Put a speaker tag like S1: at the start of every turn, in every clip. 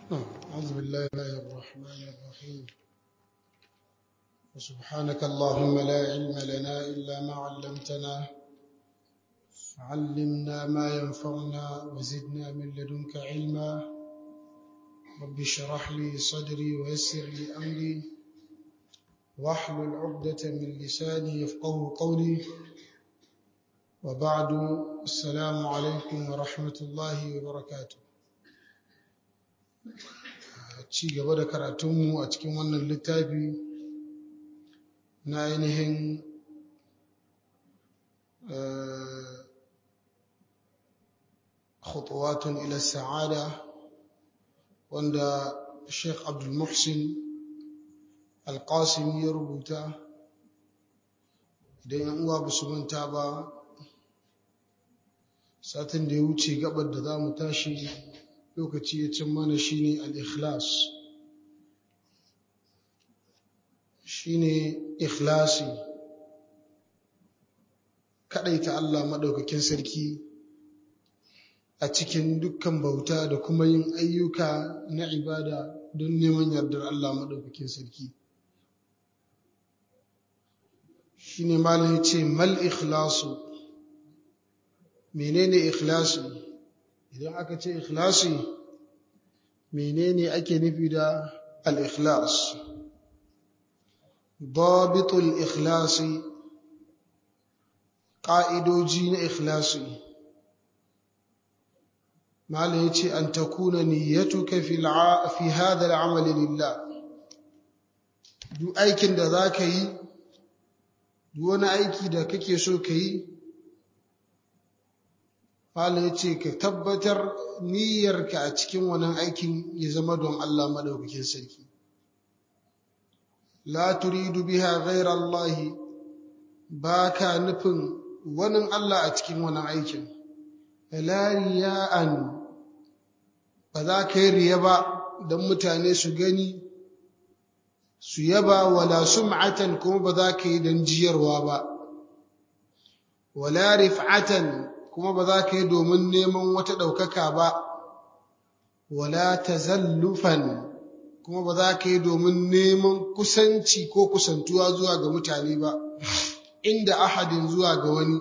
S1: أعوذ بالله الرحمن الرحيم وسبحانك اللهم لا علم لنا إلا ما علمتنا علمنا ما ينفعنا وزدنا من لدنك علما رب اشرح لي صدري ويسر لي أمري واحلل عقدة من لساني يفقه قولي وبعد السلام عليكم ورحمة الله وبركاته ci gaba da karatunmu a cikin wannan littafi na ainihin khutuwatun ila sa'ada wanda Sheikh Abdul Muhsin Al-Qasim ya rubuta idan yan uwa ba su manta ba satin da ya wuce gabar da za mu tashi lokaci ya cin mana shine al-ikhlas shine ikhlasi kadaita Allah madaukakin sarki a cikin dukkan bauta da kuma yin ayyuka na ibada don neman yardar Allah madaukakin sarki shine malam yace mal ikhlasu menene ikhlasi idan aka ce ikhlasi menene ake nufi da al-ikhlas dabitul ikhlasi ƙa'idoji na ikhlasi malam yace an takuna niyyatuka fi hadha al-amali lillah duk aikin da zaka yi duk wani aiki da kake so ka yi Fala ya ce ka tabbatar niyyarka a cikin wannan aikin ya zama don Allah maɗaukakin sarki. La turidu biha ghaira Allah ba ka nufin wani Allah a cikin wannan aikin. La riya'an ba za ka yi riya ba don mutane su gani su yaba wala sum'atan kuma ba za ka yi don jiyarwa ba. Wala rif'atan kuma ba za ka yi domin neman wata ɗaukaka ba, wala tazallufan kuma ba za ka yi domin neman kusanci ko kusantuwa zuwa ga mutane ba, inda ahadin zuwa ga wani.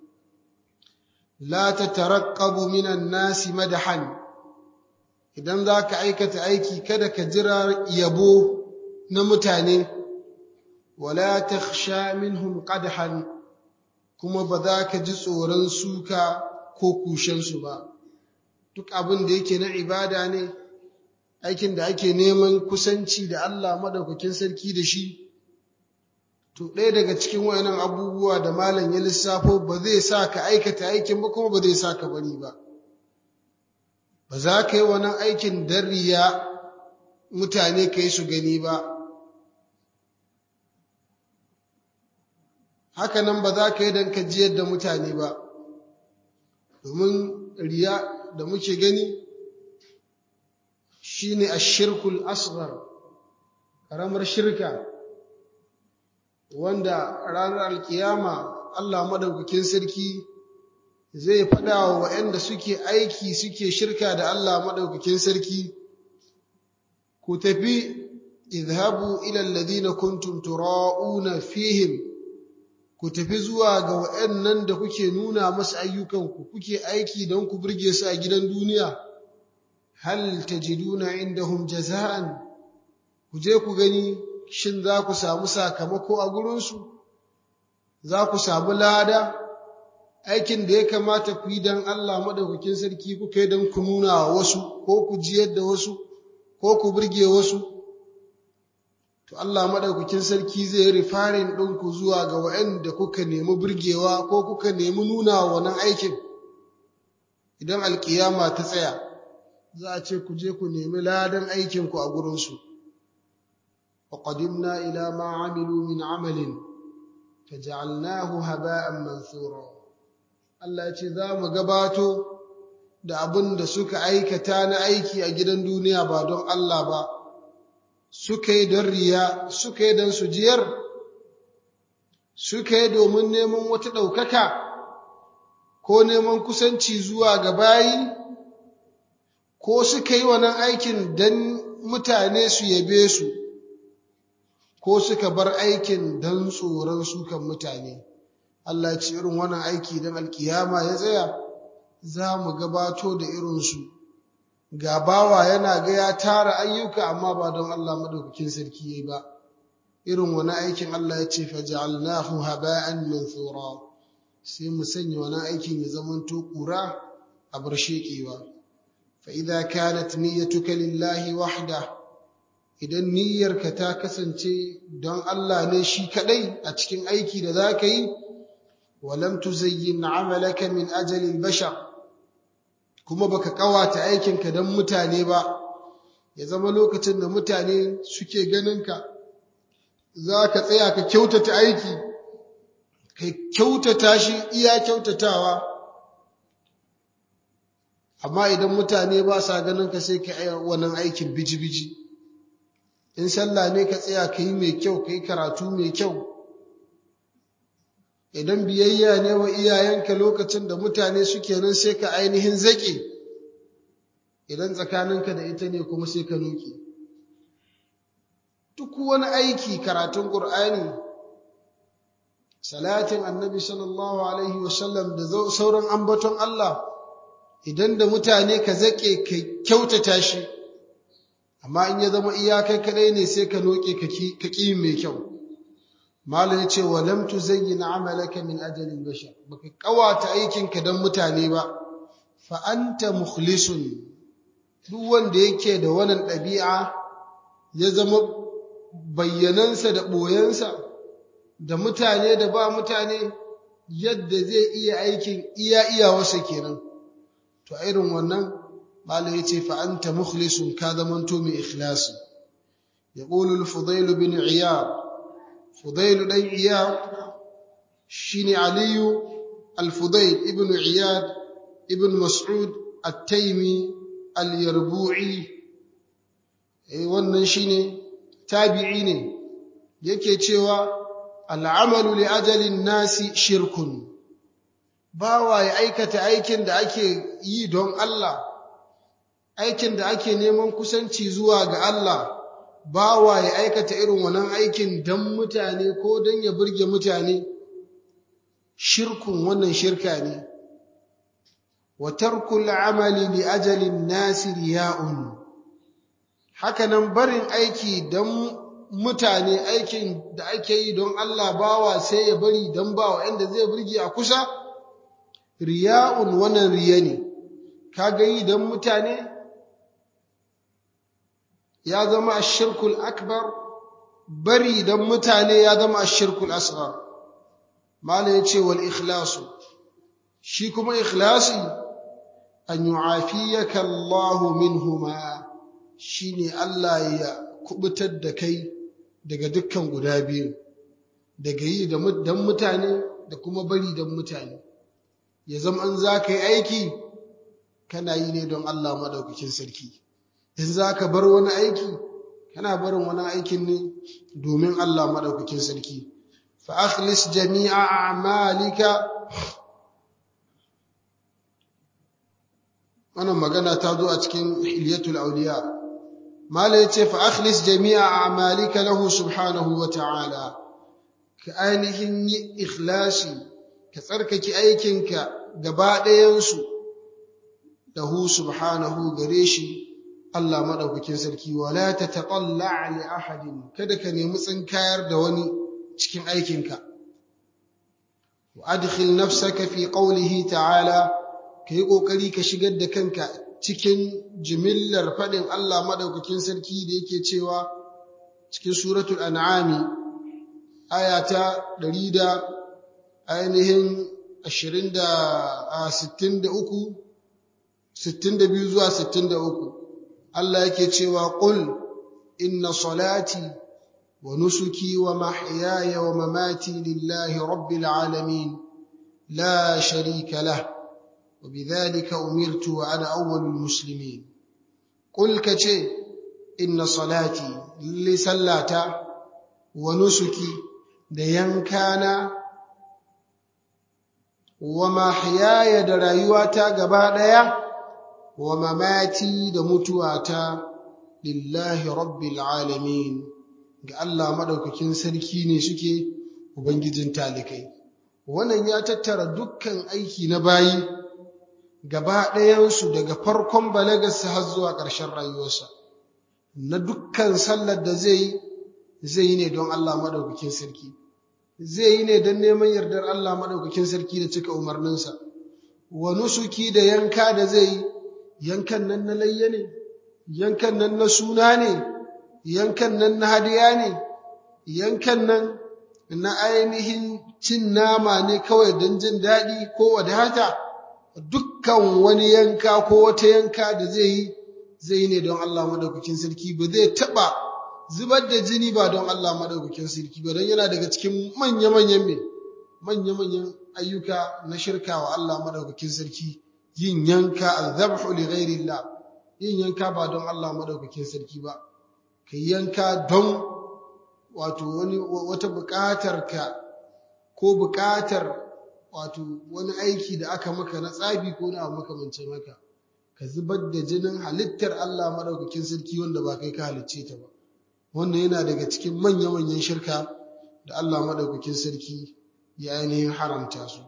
S1: La ta taraƙabu minan nasi madahan, idan za ka aikata aiki kada ka jira yabo na mutane, wala ta sha minhum qadhan kuma ba za ka ji tsoron suka ko kushensu ba duk abin da yake na ibada ne aikin da ake neman kusanci da Allah madaukakin sarki da shi to ɗaya daga cikin wayannan abubuwa da malam ya lissafo ba zai sa ka aikata aikin ba kuma ba zai sa ka bari ba ba za ka yi wannan aikin dariya mutane ka yi su gani ba haka nan ba za ka yi don ka jiyar da mutane ba domin riya da muke gani shi ne a shirkul asghar ƙaramar shirka wanda ranar alkiyama Allah madaukakin sarki zai faɗa wa waɗanda suke aiki suke shirka da Allah madaukakin sarki ku tafi idhabu ila alladhina kuntum tura'una fihim ku tafi zuwa ga waɗannan da kuke nuna masu ayyukanku kuke aiki don ku burge su a gidan duniya hal tajiduna indahum jaza'an ku je ku gani shin za ku samu sakamako a gurinsu za ku samu lada aikin da ya kamata ku yi don Allah madaukakin sarki kuka yi don ku nuna wa wasu ko ku jiyar da wasu ko ku burge wasu to Allah madaukakin sarki zai rifarin ɗinku zuwa ga waɗanda kuka nemi burgewa ko kuka nemi nuna wa wannan aikin idan alkiyama ta tsaya za a ce ku je ku nemi ladan aikinku a gurinsu wa qadimna ila ma amilu min amalin faj'alnahu haba'an mansura Allah ya ce za mu gabato da abin da suka aikata na aiki a gidan duniya ba don Allah ba suka yi don riya suka yi don sujiyar suka yi domin neman wata ɗaukaka ko neman kusanci zuwa ga bayi ko suka yi wannan aikin don mutane su yabe su ko suka bar aikin don tsoron sukan mutane Allah ya ce irin wannan aiki don alkiyama ya tsaya za mu gabato da irinsu ga bawa yana ga ya tara ayyuka amma ba don Allah madaukakin sarki yayi ba irin wani aikin Allah ya ce faj'alnahu haba'an manthura sai mu sanya wani aikin ya zamanto kura a bar shekewa fa idza kanat niyyatuka lillahi wahda idan niyyarka ta kasance don Allah ne shi kadai a cikin aiki da zaka yi walam tuzayyin amalaka min ajali al-bashar kuma baka kawata aikinka don mutane ba ya zama lokacin da mutane suke ganinka za ka tsaya ka kyautata aiki ka kyautata shi iya kyautatawa amma idan mutane ba sa ganinka sai ka yi wannan aikin biji-biji in sallah ne ka tsaya ka yi mai kyau ka yi karatu mai kyau idan biyayya ne wa iyayenka lokacin da mutane suke nan sai ka ainihin zaƙe idan tsakaninka da ita ne kuma sai ka nuke duk wani aiki karatun ƙur'ani salatin annabi sallallahu alaihi wasallam da sauran ambaton Allah idan da mutane ka zaƙe ka kyautata shi amma in ya zama iyakai kadai ne sai ka noke ka ƙi mai kyau Malam ya ce wa lam tuzayyin amalaka min ajalin bashar baka kawata aikinka dan mutane ba fa anta mukhlisun duk wanda yake da wannan ɗabi'a ya zama bayyanansa da ɓoyensa da mutane da ba mutane yadda zai iya aikin iya iyawarsa kenan to a irin wannan Malam ya ce fa anta mukhlisun ka zamanto mai ikhlasi yaqulu al-fudayl bin iyad فضيل دان عياد شيني علي الفضيل ابن عياد ابن مسعود التيمي اليربوعي eh wannan shine tabi'i ne yake cewa al'amalu li ajalin nasi shirkun bawa ya aikata aikin da ake yi don Allah aikin da ake neman kusanci zuwa ga Allah bawa ya aikata irin wannan aikin don mutane ko don ya burge mutane shirkun wannan shirka ne wa tarkul amali li ajalin nasi riya'un hakanan barin aiki don mutane aikin da ake yi don Allah bawa sai ya bari don bawa inda zai burge a kusa riya'un wannan riya ne kaga yi don mutane ya zama ashirkul akbar bari dan mutane ya zama ashirkul asghar mala yace wal ikhlasu shi kuma ikhlasi an yu'afiyaka Allah minhuma shine Allah ya kubutar da kai daga dukkan guda biyu daga yi dan mutane da kuma bari dan mutane ya zama an za ka yi aiki kana yi ne don Allah madaukakin sarki in za ka bar wani aiki kana barin wani aikin ne domin Allah maɗaukakin sarki fa akhlis jami'a a'malika wannan magana ta zo a cikin hilyatul awliya mala yace fa akhlis jami'a a'malika lahu subhanahu wa ta'ala ka ainihin yi ikhlasi ka tsarkake aikinka gaba ɗayansu lahu subhanahu gare shi Allah madaukakin sarki wala tataqalla li ahadin kada ka nemi tsinkayar da wani cikin aikinka wa adkhil nafsaka fi qawlihi ta'ala kai kokari ka shigar da kanka cikin jimillar fadin Allah madaukakin sarki da yake cewa cikin suratul an'ami ayata 100 da ainihin 20 da 63 62 zuwa 63 Allah yake cewa qul inna salati wa nusuki wa mahyaya wa mamati lillahi rabbil alamin la sharika lah wa bidhalika umirtu wa ana awwalul muslimin qul kace inna salati li sallata wa nusuki da yankana wa mahyaya da rayuwata gaba daya wa mamati da mutuwata lillahi rabbil alamin ga Allah madaukakin sarki ne suke ubangijin talikai wannan ya tattara dukkan aiki na bayi gaba ɗayansu daga farkon balagarsa har zuwa ƙarshen rayuwarsa na dukkan sallar da zai yi zai yi ne don Allah madaukakin sarki zai yi ne don neman yardar Allah madaukakin sarki da cika umarninsa wa nusuki da yanka da zai yi yankan nan na layya ne yankan nan na suna ne yankan nan na hadiya ne yankan nan na ainihin cin nama ne kawai don jin daɗi ko wadata dukkan wani yanka ko wata yanka da zai yi zai yi ne don Allah madaukakin sarki ba zai taɓa zubar da jini ba don Allah madaukakin sarki ba don yana daga cikin manya-manyan me manya-manyan ayyuka na shirka wa Allah madaukakin sarki yin yanka azabhu li ghairillah yin yanka ba don Allah madaukakin sarki ba kai yanka don wato wani wata buƙatar ka ko buƙatar wato wani aiki da aka maka na tsabi ko na makamancin haka ka zubar da jinin halittar Allah madaukakin sarki wanda ba kai ka halicce ta ba wannan yana daga cikin manya-manyan shirka da Allah madaukakin sarki ya ainihin haramta su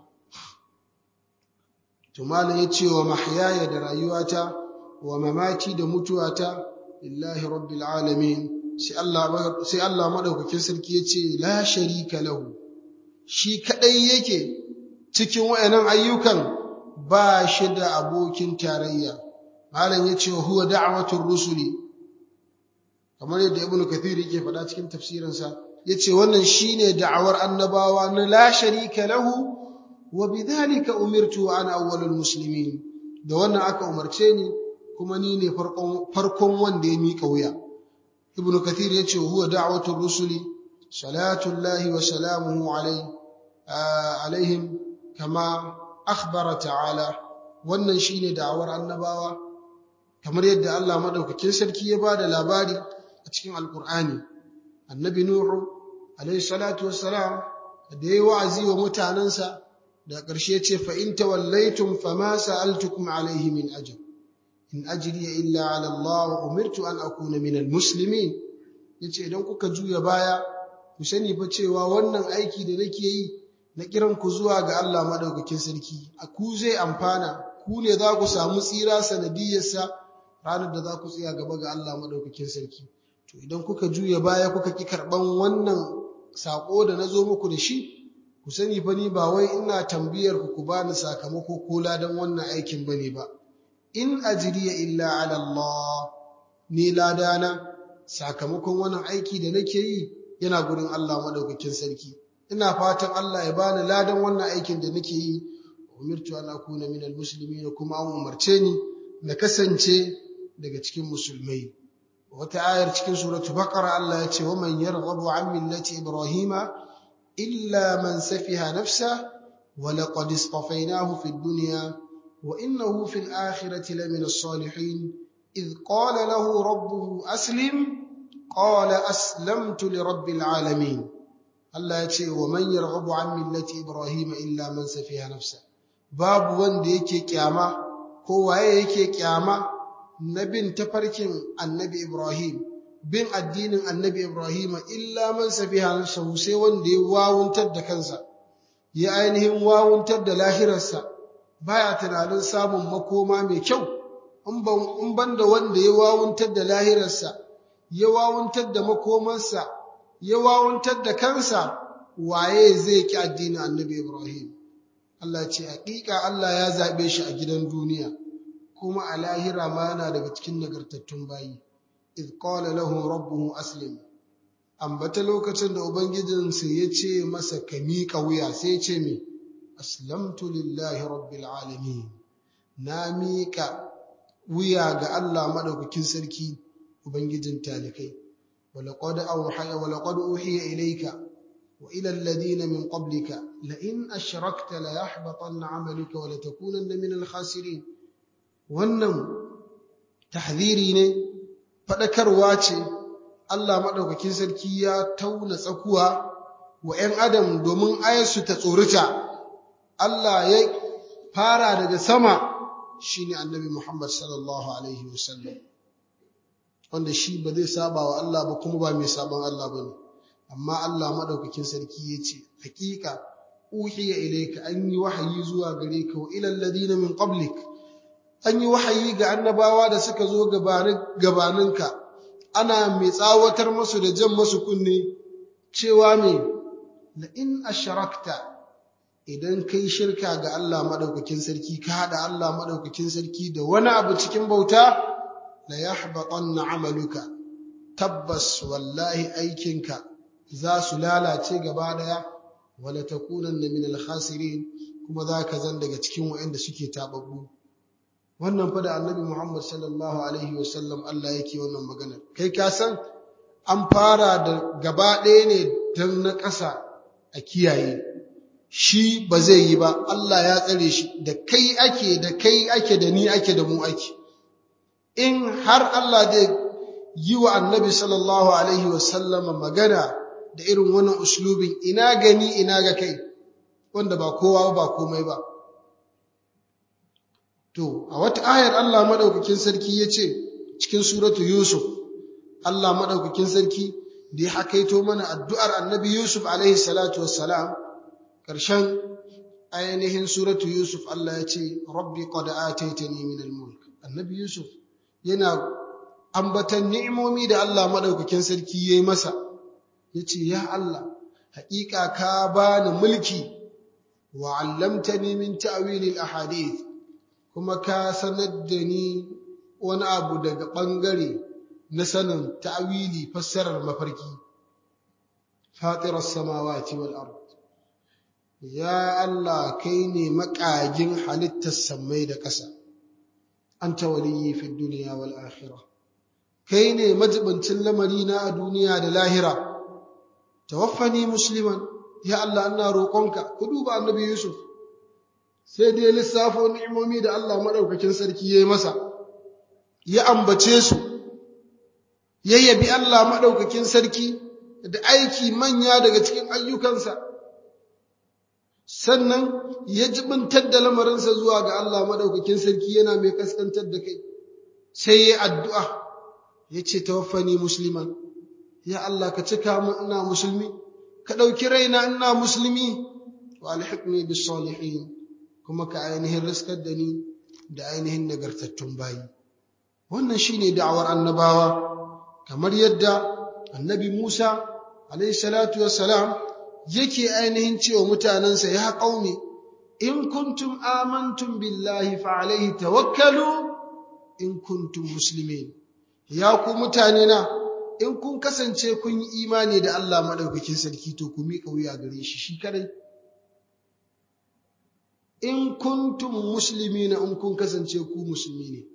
S1: to malam ya ce wa mahyaya da rayuwata wa mamati da mutuwata lillahi rabbil alamin sai Allah sai Allah madaukakin sarki ya ce la sharika lahu shi kadai yake cikin wayannan ayyukan ba shi da abokin tarayya malam ya ce huwa da'watur rusuli kamar yadda ibnu kathir yake faɗa cikin tafsirinsa yace wannan shine da'awar annabawa na la sharika lahu wa bidhalika umirtu ana awwalul muslimin da wannan aka umarce ni kuma ni ne farkon farkon wanda ya mika wuya ibnu kathir yace huwa da'watur rusuli salatu llahi wa salamuhu alayhi alaihim kama akhbara ta'ala wannan shine da'awar annabawa kamar yadda Allah madaukakin sarki ya bada labari a cikin alqur'ani annabi nuhu alayhi salatu wassalam da yayi wa'azi wa mutanansa da ƙarshe ce fa in tawallaytum fama sa'altukum alayhi min ajr in ajriya illa ala Allah wa umirtu an akuna min almuslimin yace idan kuka juya baya ku sani fa cewa wannan aiki da nake yi na kiran ku zuwa ga Allah madaukakin sarki a ku zai amfana ku ne za ku samu tsira sanadiyarsa ranar da za ku tsaya gaba ga Allah madaukakin sarki to idan kuka juya baya kuka ki karban wannan sako da nazo muku da shi ku sani fa ni ba wai ina tambayar ku ku bani sakamako ko ladan wannan aikin bane ba in ajriya illa ala Allah ni ladana sakamakon wannan aiki da nake yi yana gurin Allah madaukakin sarki ina fatan Allah ya bani ladan wannan aikin da nake yi umirtu an akuna minal muslimin kuma an umarce ni na kasance daga cikin musulmai wata ayar cikin suratul baqara Allah ya ce wa man yarghabu an millati ibrahima illa man safiha nafsa wa laqad istafaynahu fid dunya wa innahu fil akhirati lamina as-salihin idh qala lahu rabbuhu aslim qala aslamtu li rabbil alamin Allah ya ce wa man yarghabu an millati Ibrahim illa man safiha nafsa babu wanda yake kyama ko waye yake kyama na bin tafarkin Annabi Ibrahim bin addinin Annabi Ibrahim illa man safiha nafsa sai wanda ya wawuntar da kansa ya ainihin wawuntar da lahirarsa baya tunanin samun makoma mai kyau in ban da wanda ya wawuntar da lahirarsa ya wawuntar da makomarsa ya wawantar da kansa waye zai ki addinin annabi Ibrahim Allah ce haƙiƙa Allah ya zaɓe shi a gidan duniya kuma a lahira ma yana daga cikin nagartattun bayi idh qala lahu rabbuhu aslim ambata lokacin da ubangijinsa ya ce masa ka miƙa wuya sai ya ce me aslamtu lillahi rabbil alamin na miƙa wuya ga Allah madaukakin sarki ubangijin talikai ولقد أوحي ولقد أوحي إليك وإلى الذين من قبلك لئن أشركت ليحبطن عملك ولتكونن من الخاسرين wannan tahdhiri ne faɗakarwa ce Allah maɗaukakin sarki ya tauna tsakuwa wa ‘yan adam domin ayarsu ta tsorita Allah ya fara daga sama shine annabi Muhammad sallallahu alaihi wasallam wanda shi ba zai saba wa Allah ba kuma ba mai saban Allah bane amma Allah madaukakin sarki yace hakika uhiya ilayka an yi wahayi zuwa gare ka wa ilal ladina min qablik an yi wahayi ga annabawa da suka zo gabaninka ana mai tsawatar musu da jan musu kunne cewa me la in asharakta idan kai shirka ga Allah madaukakin sarki ka hada Allah madaukakin sarki da wani abu cikin bauta la yahbatanna amaluka tabbas wallahi aikinka za su lalace gaba daya wala takunanna min al-khasirin kuma zaka zan daga cikin waɗanda suke tababbu wannan fa da annabi Muhammad sallallahu alaihi wasallam Allah yake wannan magana kai ka san an fara da gaba ɗaya ne dan na ƙasa a kiyaye shi ba zai yi ba Allah ya tsare shi da kai ake da kai ake da ni ake da mu ake in har Allah zai yi wa annabi sallallahu alaihi wasallama magana da irin wannan uslubin ina gani ina ga kai wanda ba kowa ba komai ba to a wata ayar Allah madaukakin sarki yace cikin suratu yusuf Allah madaukakin sarki da ya hakaito mana addu'ar annabi yusuf alaihi salatu wassalam karshen ainihin suratu yusuf Allah ya ce rabbi qad ataitani min al-mulk annabi yusuf yana ambatan ni'imomi da Allah madaukakin sarki yayi masa yace ya Allah haƙiƙa ka bani mulki wa 'allamtani min ta'wil al-ahadith kuma ka sanar da ni wani abu daga ɓangare na sanin ta'wili fassarar mafarki fatirar samawati wal ard ya Allah kai ne maƙagin halittar sammai da ƙasa anta waliyyi fi dunya wal akhirah kai ne majibincin lamari na a duniya da lahira tawaffani musliman ya Allah ina roƙonka ku duba annabi Yusuf sai dai lissafo ni'imomi da Allah madaukakin sarki yayi masa ya ambace su ya yabi Allah madaukakin sarki da aiki manya daga cikin ayyukansa sannan ya jibintar da lamarinsa zuwa ga Allah madaukakin sarki yana mai kaskantar da kai sai ya addu'a ya ce tawaffani musliman ya Allah ka cika mu ina musulmi ka ɗauki raina ina musulmi wa alhiqni bis salihin kuma ka ainihin riskar da ni da ainihin nagartattun bayi wannan shine da'awar annabawa kamar yadda annabi Musa alayhi salatu wassalam yake ainihin cewa mutanansa ya qaumi in kuntum amantum billahi fa alayhi tawakkalu in kuntum muslimin ya ku mutane na in kun kasance kun yi imani da Allah madaukakin sarki to ku miƙa wuya gare shi shi kadai in kuntum muslimina in kun kasance ku musulmi ne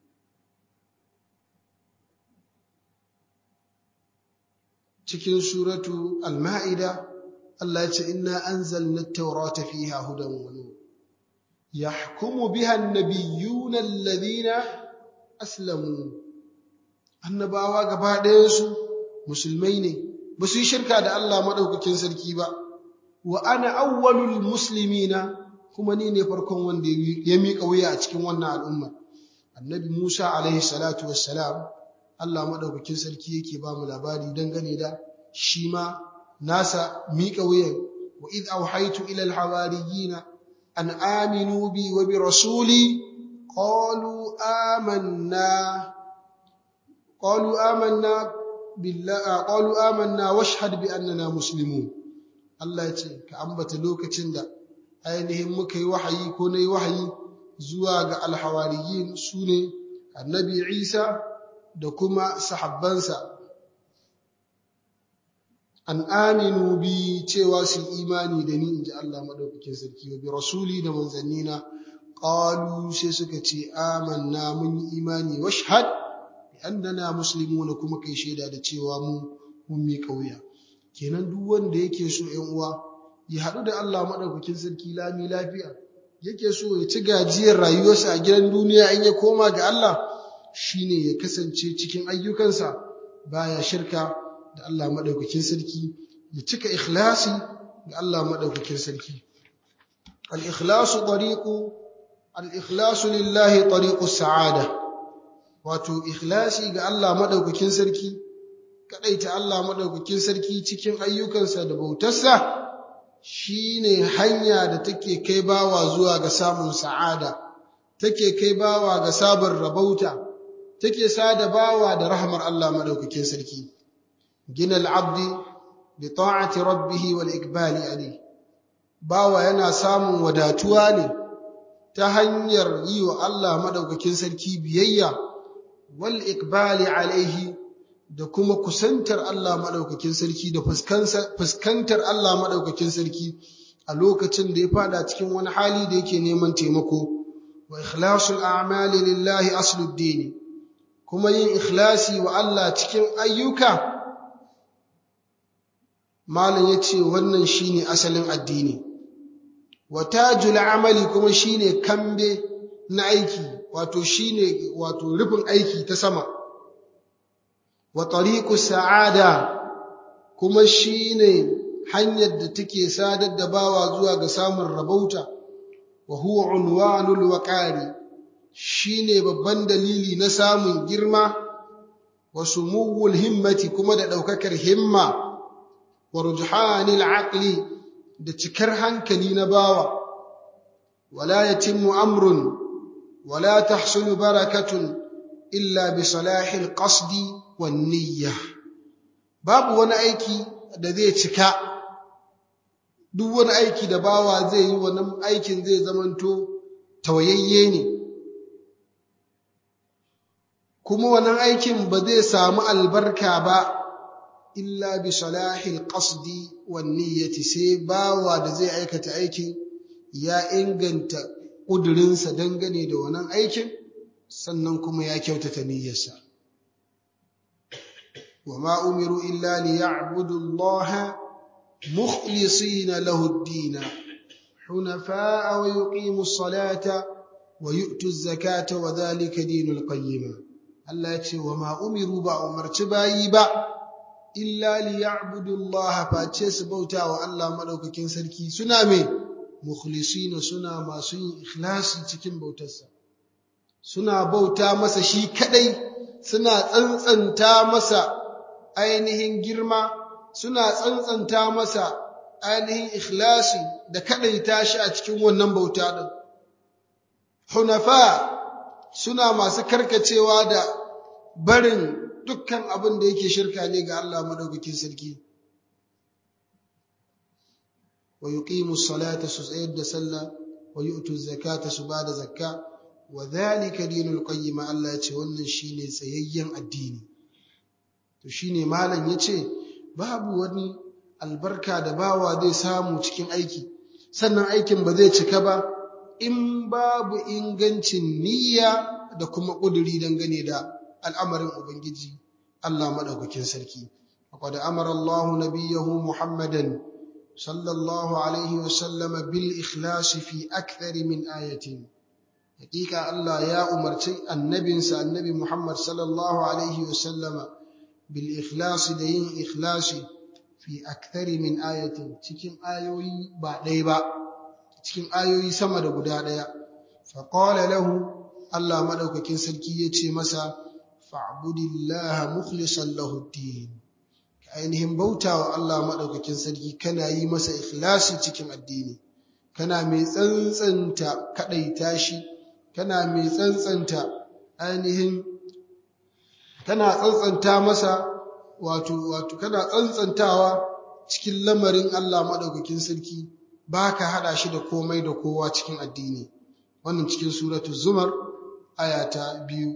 S1: cikin suratu al-ma'ida Allah ya ce inna anzalna at-taurata fiha hudan wa nur yahkumu biha an-nabiyyuna alladhina aslamu annabawa gaba ɗayan su musulmai ne ba su yi shirka da Allah madaukakin sarki ba wa ana awwalul muslimina kuma ni ne farkon wanda ya miƙa wuya a cikin wannan al'umma annabi Musa alaihi salatu wassalam Allah madaukakin sarki yake ba mu labari dangane da shi ma nasa miƙa wuyan wa id auhaytu ila alhawariyina an aminu bi wa bi rasuli qalu amanna qalu amanna billahi qalu amanna washhad bi annana muslimun Allah ya ce ka ambata lokacin da ainihin muka yi wahayi ko na yi wahayi zuwa ga alhawariyin su ne annabi isa da kuma sahabbansa an aminu bi cewa su imani da ni in ji Allah maɗaukakin sarki wa bi rasuli da manzannina ƙalu sai suka ce amanna mun yi imani washhad bi annana muslimuna kuma kai shaida da cewa mu mun miƙa wuya kenan duk wanda yake so ƴan uwa ya haɗu da Allah maɗaukakin sarki lami lafiya yake so ya ci gajiyar rayuwarsa a gidan duniya in ya koma ga Allah shine ya kasance cikin ayyukansa baya shirka da Allah maɗaukakin sarki ya cika ikhlasi ga Allah maɗaukakin sarki al-ikhlasu tariqu al-ikhlasu lillahi tariqus sa'ada wato ikhlasi ga Allah madaukakin sarki kadaita Allah madaukakin sarki cikin ayyukansa da bautarsa shine hanya da take kai bawa zuwa ga samun sa'ada take kai bawa ga sabon rabauta take sada bawa da rahmar Allah madaukakin sarki gina al-abdi bi ta'ati rabbih wal ikbali alayhi bawa yana samun wadatuwa ne ta hanyar yi wa Allah madaukakin sarki biyayya wal ikbali alaihi da kuma kusantar Allah madaukakin sarki da fuskantar Allah madaukakin sarki a lokacin da ya fada cikin wani hali da yake neman taimako wa ikhlasul a'mali lillahi aslud din kuma yin ikhlasi wa Allah cikin ayyuka malam yace wannan shine asalin addini wa tajul amali kuma shine kambe na aiki wato shine wato rufin aiki ta sama wa tariqu sa'ada kuma shine hanyar da take sadar da bawa zuwa ga samun rabauta wa huwa unwanul waqari shine babban dalili na samun girma wa sumuwul himmati kuma da daukakar himma wa rujhanil aqli da cikar hankali na bawa wala yatimmu amrun wala tahsulu barakatun illa bi salahil qasdi wan niyya babu wani aiki da zai cika duk wani aiki da bawa zai yi wannan aikin zai zamanto tawayayye ne kuma wannan aikin ba zai samu albarka ba illa bi salahil qasdi wan niyyati sai bawa da zai aikata aikin ya inganta kudurinsa dangane da wannan aikin sannan kuma ya kyautata niyyarsa wama umiru illa liya'budu Allah mukhlisina lahu ad-din hunafa'a wa yuqimu as-salata wa yu'tu az-zakata wa dhalika dinul qayyim Allah ya ce wama umiru ba umarci bayi ba illa liya'budu Allah face su bauta wa Allah madaukakin sarki suna me mukhlisina suna masu yin ikhlasi cikin bautarsa suna bauta masa shi kadai suna tsantsanta masa ainihin girma suna tsantsanta masa ainihin ikhlasi da kadaita shi a cikin wannan bauta din hunafa suna masu karkacewa da barin dukkan abin da yake shirka ne ga Allah madaukakin sarki wa yuqimu salata su tsayar da sallah wa yu'tu zakata su bada zakka wa dhalika dinul qayyim Allah ya ce wannan shine tsayayyen addini to shine malam yace babu wani albarka da bawa zai samu cikin aiki sannan aikin ba zai cika ba in babu ingancin niyya da kuma ƙuduri dangane da al'amarin Ubangiji Allah maɗaukakin sarki. Akwai amara Allah nabiyahu Muhammadan sallallahu Alaihi wasallama bil ikhlasi fi akthari min ayatin. Hakika Allah ya umarci annabinsa annabi Muhammad sallallahu Alaihi wasallama bil ikhlasi da yin ikhlasi fi akthari min ayatin cikin ayoyi ba ɗaya ba, cikin ayoyi sama da guda ɗaya. Faƙala lahu Allah maɗaukakin sarki ya ce masa, fa'budillaha mukhlishan lahu din ka ainihin bautawa Allah maɗaukakin sarki kana yi masa ikhlasi cikin addini kana mai tsantsanta kaɗaita shi kana mai tsantsanta ainihin kana tsantsanta masa wato wato kana tsantsantawa cikin lamarin Allah maɗaukakin sarki ba ka haɗa shi da komai da kowa cikin addini wannan cikin suratul zumar ayata biyu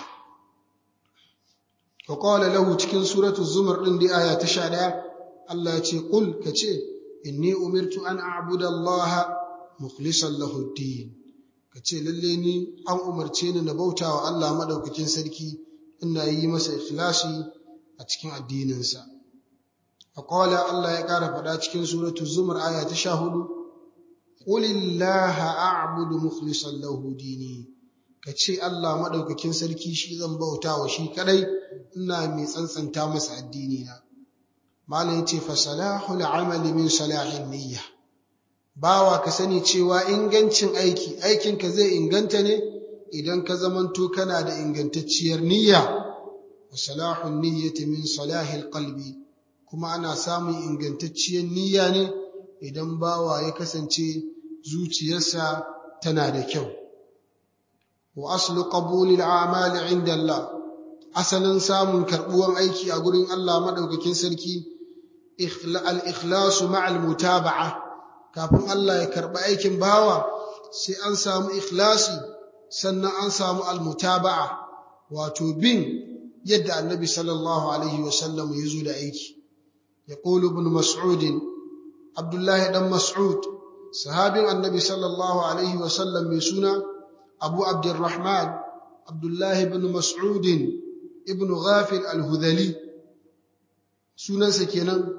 S1: wa qala lahu cikin suratul zumar din da aya ta 11 Allah ya ce qul kace inni umirtu an a'budu Allah mukhlishan lahu ad-din kace lalle ni an umarce ni na bautawa Allah madaukakin sarki ina yi masa ikhlasi a cikin addininsa fa qala Allah ya kara fada cikin suratul zumar aya ta 14 qul illaha a'budu mukhlishan lahu dini ka ce Allah maɗaukakin sarki shi zan bauta wa shi kadai ina mai tsantsanta masa addini na malam yace fa salahul amali min salahin niyya bawa ka sani cewa ingancin aiki aikinka zai inganta ne idan ka zamanto kana da ingantacciyar niyya wa salahun niyyati min salahil qalbi kuma ana samun ingantacciyar niyya ne idan bawa ya kasance zuciyarsa tana da kyau wa aslu qabulil a'mali inda Allah asalin samun karbuwan aiki a gurin Allah madaukakin sarki al-ikhlasu ma'al mutaba'a kafin Allah ya karɓi aikin bawa sai an samu ikhlasi sannan an samu almutaba'a wato bin yadda annabi sallallahu alaihi wasallam ya zo da aiki ya ƙulu ibn mas'ud abdullahi dan mas'ud sahabin annabi sallallahu alaihi wasallam mai suna abu abdurrahman abdullahi ibn mas'ud ibn ghafir al-hudhali sunansa kenan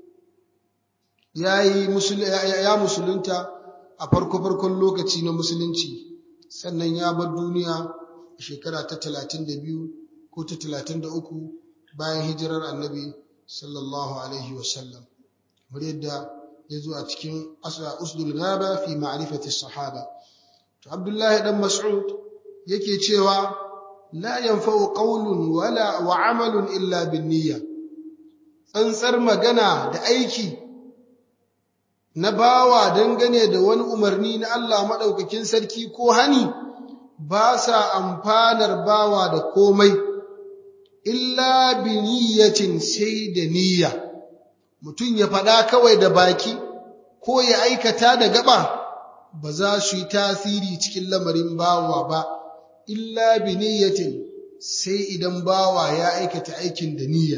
S1: ya musulunta a farko-farkon lokaci na musulunci sannan ya bar duniya a shekara ta talatin da biyu ko ta talatin da uku bayan hijirar annabi sallallahu alaihi wasallam kamar yadda ya zo a cikin usdul gaba fi ma'rifati sahaba to abdullahi dan mas'ud yake cewa la yanfa'u qawlun wala wa amalun illa bin niyya tsantsar magana da aiki na bawa dangane da wani umarni na Allah maɗaukakin sarki ko hani ba sa amfanar bawa da komai, illa bi niyyatin sai da niyya, mutum ya faɗa kawai da baki ko ya aikata da gaba ba za su yi tasiri cikin lamarin bawa ba, illa bi niyyatin sai idan bawa ya aikata aikin da niyya.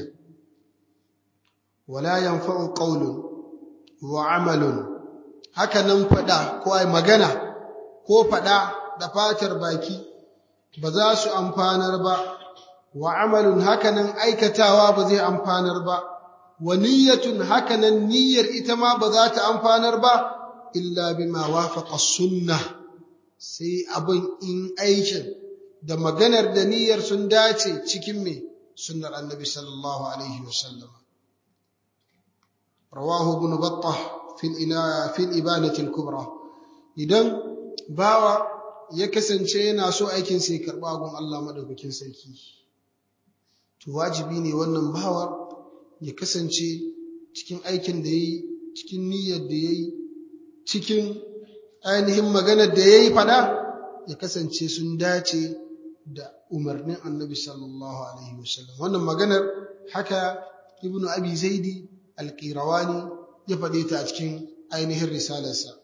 S1: Wala yanfa'u qawlun wa amalun haka nan faɗa ko ai magana ko faɗa da fatar baki ba za su amfanar ba wa amalun haka nan aikatawa ba zai amfanar ba wa niyyatun haka nan niyyar ita ma ba za ta amfanar ba illa bima wafaqa sunnah sai abin in aikin da maganar da niyyar sun dace cikin me sunnar annabi sallallahu alaihi wasallam رواه ابن بطة في الإنا في الإبانة الكبرى idan bawa ya kasance yana so aikin sai karba gun Allah madaukakin sarki to wajibi ne wannan bawar ya kasance cikin aikin da yayi cikin niyyar da yayi cikin ainihin maganar da yayi fada ya kasance sun dace da umarnin Annabi sallallahu alaihi wasallam wannan maganar haka ibnu abi zaidi alƙirawani ya faɗe ta a cikin ainihin risalarsa.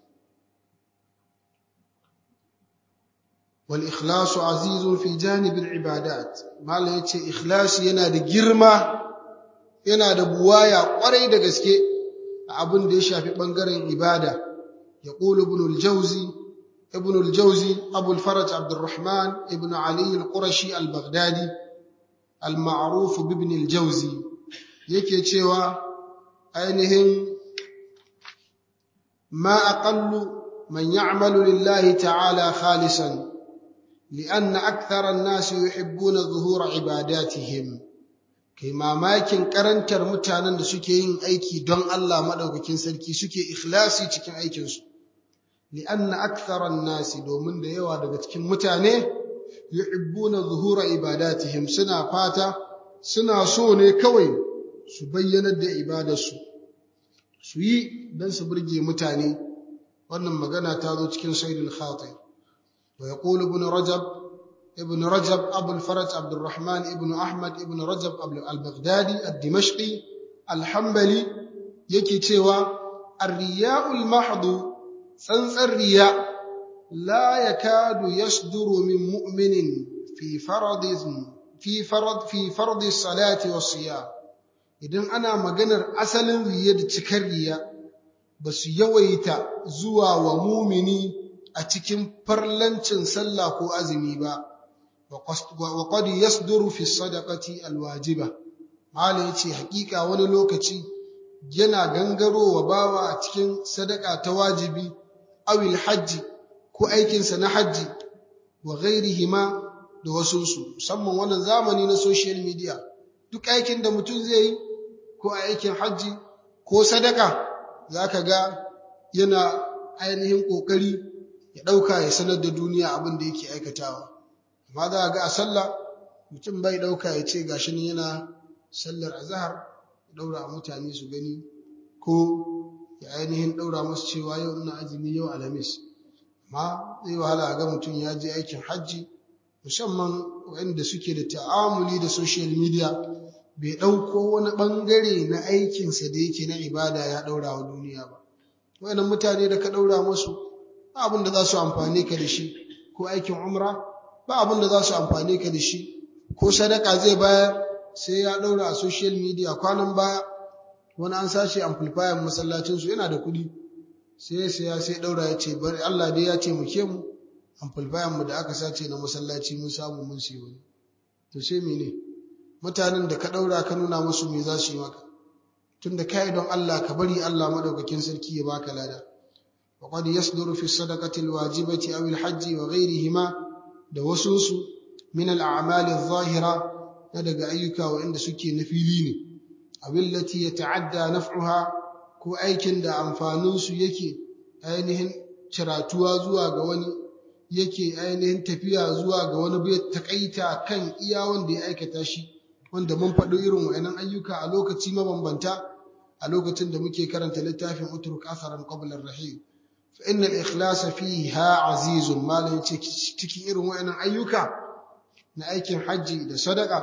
S1: wal ikhlasu azizun fi janibin ibadat malam yace ikhlasi yana da girma yana da buwaya kwarai da gaske a abin da ya shafi bangaren ibada ya qulu ibn al-jawzi ibn al-jawzi abu al-faraj abdurrahman ibn ali al-qurashi al-baghdadi al-ma'ruf ibn al-jawzi yake cewa ainihin ma aqallu man ya'malu lillahi ta'ala khalisan لأن أكثر الناس يحبون ظهور عباداتهم kai mamakin karantar mutanen da suke yin aiki don Allah madaukakin sarki suke ikhlasi cikin aikinsu li'anna aktharan nasi domin da yawa daga cikin mutane yuhibbuna zuhura ibadatihim suna fata suna so ne kawai su bayyanar da ibadarsu su yi don su burge mutane wannan magana ta zo cikin saidul khatir ويقول ابن رجب ابن رجب أبو الفرج عبد الرحمن ابن أحمد ابن رجب البغدادي الدمشقي الحنبلي يكي تيوى الرياء المحض سنس الرياء لا يكاد يصدر من مؤمن في فرض في فرض في فرض الصلاة والصيام idan ana maganar asalin riya da cikar riya ba su yawaita zuwa wa mumini a cikin farlancin sallah ko azumi ba wa qad yasduru fi sadaqati alwajiba mala yace hakika wani lokaci yana gangarowa bawa a cikin sadaka ta wajibi awil hajji ko aikin sa na hajji wa ghairihima da wasunsu musamman wannan zamani na social media duk aikin da mutum zai yi ko aikin hajji ko sadaka zaka ga yana ainihin ƙoƙari ya ɗauka ya sanar da duniya abin da yake aikatawa amma za a ga a sallah mutum bai ɗauka ya ce gashi ne yana sallar azahar ya ɗaura mutane su gani ko ya ainihin ɗaura musu cewa yau ina azumi yau alhamis amma zai wahala a ga mutum ya je aikin hajji musamman waɗanda suke da ta'amuli da social media bai ɗauko wani ɓangare na aikinsa da yake na ibada ya ɗaura wa duniya ba waɗannan mutane da ka ɗaura musu ba abin da za su amfane ka da shi ko aikin umra ba abin da za su amfane ka da shi ko sadaka zai bayar sai ya ɗaura a social media kwanan baya wani an sace amplifier masallacinsu yana da kuɗi sai sai sai ɗaura ya ce bari Allah dai ya ce muke mu amplifier mu da aka sace na masallaci mun samu mun sai wani to sai mene mutanen da ka ɗaura ka nuna musu me za su yi maka tunda kai don Allah ka bari Allah madaukakin sarki ya baka lada wa qad yasduru fi sadaqati alwajibati aw alhajj wa ghayrihima da wasu su min al'amal adh-dhahira na daga ayyuka waɗanda suke na fili ne abillati yata'adda naf'uha ko aikin da amfanin su yake ainihin ciratuwa zuwa ga wani yake ainihin tafiya zuwa ga wani bai takaita kan iya wanda ya aikata shi wanda mun faɗo irin wa'annan ayyuka a lokaci mabambanta a lokacin da muke karanta littafin utruk asaran qabla ar-rahim fa inna al-ikhlasa fiha azizun malan yace cikin irin wa'annan ayyuka na aikin haji da sadaka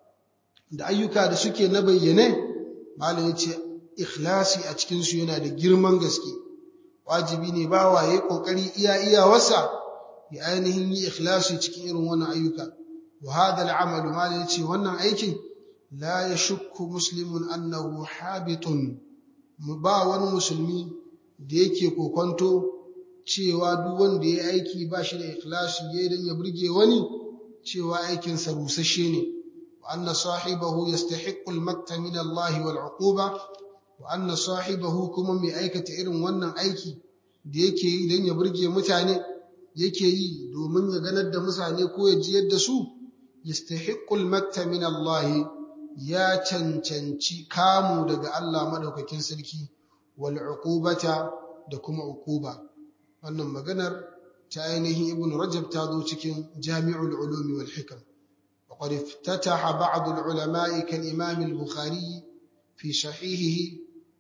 S1: da ayyuka da suke na bayyane malan yace ikhlasi a cikin su yana da girman gaske wajibi ne ba waye kokari iya iya wasa ya ainihin yi ikhlasi cikin irin wannan ayyuka وهذا العمل ما yace wannan aikin la yashukku muslimun annahu habitun ba wani musulmi da yake kokonto cewa duk wanda ya aiki ba shi da ikhlasi yayin dan ya burge wani cewa aikin sa rusasshe ne wa anna sahibahu yastahiqqu al-makta min Allah wal uquba wa anna sahibahu kuma mai aikata irin wannan aiki da yake yi dan ya burge mutane yake yi domin ya ganar da mutane ko ya jiyar da su yastahiqqul makta min Allah ya cancanci kamu daga Allah madaukakin sarki wal uqubata da kuma uquba wannan maganar ta ainihin ibn rajab ta zo cikin jami'ul ulumi wal hikam وقد افتتح بعض العلماء كالإمام البخاري في صحيحه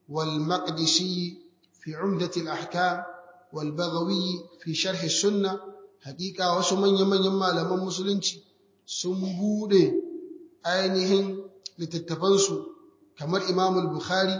S1: والمقدسي في عمدة الأحكام والبغوي في شرح السنة حقيقة وسمن يمن يما لمن مسلنشي sun bude ainihin littattafansu kamar Imam Bukhari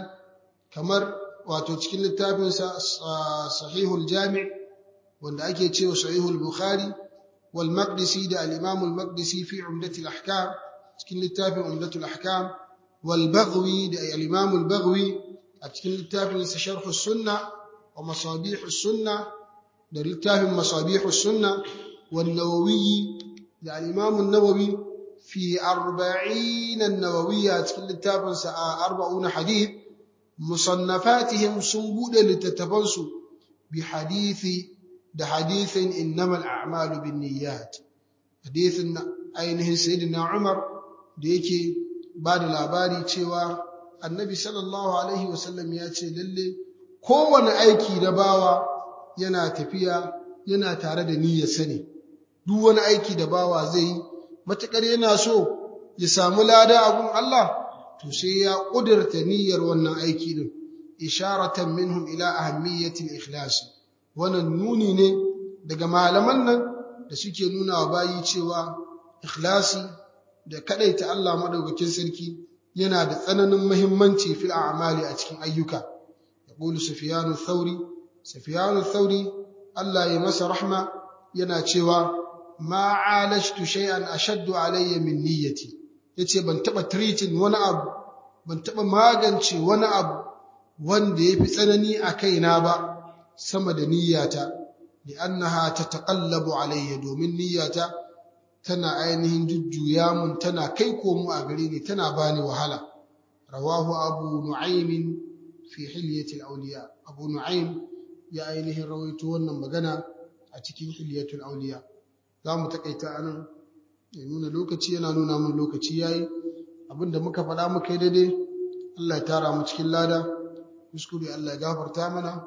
S1: kamar wato cikin littafinsa Sahihul Jami' wanda ake cewa Sahihul Bukhari wal Maqdisi da al-Imam al-Maqdisi fi Umdatul Ahkam cikin littafin Umdatul Ahkam wal Baghwi da al-Imam al-Baghwi a cikin littafin sa Sharh as-Sunnah wa Masabih as-Sunnah da littafin Masabih as-Sunnah wan Nawawi da al'imamun nawawi fi arba'inan nawawiya cikin littafinsa a arba'una hadith musannafatihim sun buɗe littattafansu bi hadithi da hadithin innamal a'malu bin niyyat hadithin ainihin sayyidina umar da yake ba da labari cewa annabi sallallahu alaihi wasallam ya ce lalle kowane aiki na bawa yana tafiya yana tare da niyyarsa ne duk wani aiki da bawa zai yi matukar yana so ya samu lada a gun Allah to sai ya kudurta niyyar wannan aiki din isharatan minhum ila ahammiyatil ikhlas wannan nuni ne daga malaman nan da suke nuna wa bayi cewa ikhlasi da kadaita Allah madaukakin sarki yana da tsananin muhimmanci fil a'mali a cikin ayyuka yaqulu sufyanu thauri sufyanu thauri Allah ya masa rahma yana cewa ma alashtu shay'an ashaddu alayya min niyyati yace ban taba treating wani abu ban taba magance wani abu wanda yafi tsanani a kaina ba sama da niyyata li'annaha tataqallabu alayya domin niyyata tana ainihin jujjuya mun tana kai komo a gare ni tana bani wahala rawahu abu nu'aym fi hilyatil awliya abu nu'aym ya ainihin rawaito wannan magana a cikin hilyatul awliya za mu takaita anan ya nuna lokaci yana nuna mun lokaci yayi abinda muka faɗa muka yi daidai Allah ya tara mu cikin lada kuskure Allah ya gafarta mana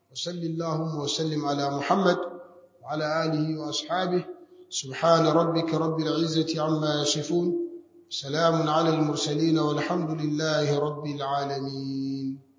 S1: وصل اللهم وسلم على محمد وعلى آله وأصحابه سبحان ربك رب العزة عما يصفون سلام على المرسلين والحمد لله رب العالمين